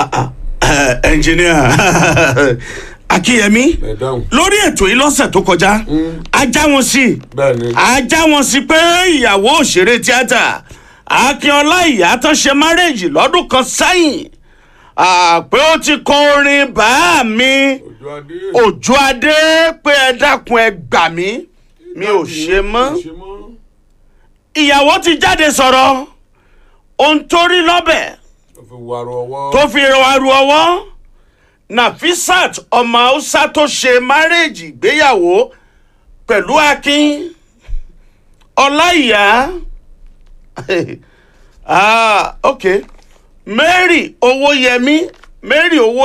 ẹnjìníà akínyẹmí ẹ dáhùn. lórí ètò yìí lọ́sẹ̀ tó kọjá ajá wọn sí bẹ́ẹ̀ ni. ajá wọn sí pé ìyàwó òṣèré tíátà akínọlá ìyá tó ṣe márèèjì lọ́dún kan sẹ́yìn ah, pé ó ti kọ orin bá mi ojú adé. òjò adé pé ẹ dákun ẹ gbà mí mi ò ṣe mọ́ ṣe mọ́. ìyàwó ti jáde sọ̀rọ̀ ohun tó rí lọ́bẹ̀ ó fi wàrọ̀ ọwọ́. tó fi rọwárú ọwọ́ nafisat ọmọ haúsá tó ṣe márèèjì ìgbéyàwó pẹ̀lú akin ọláìyá ah, ok mary owóyẹmí mary owó.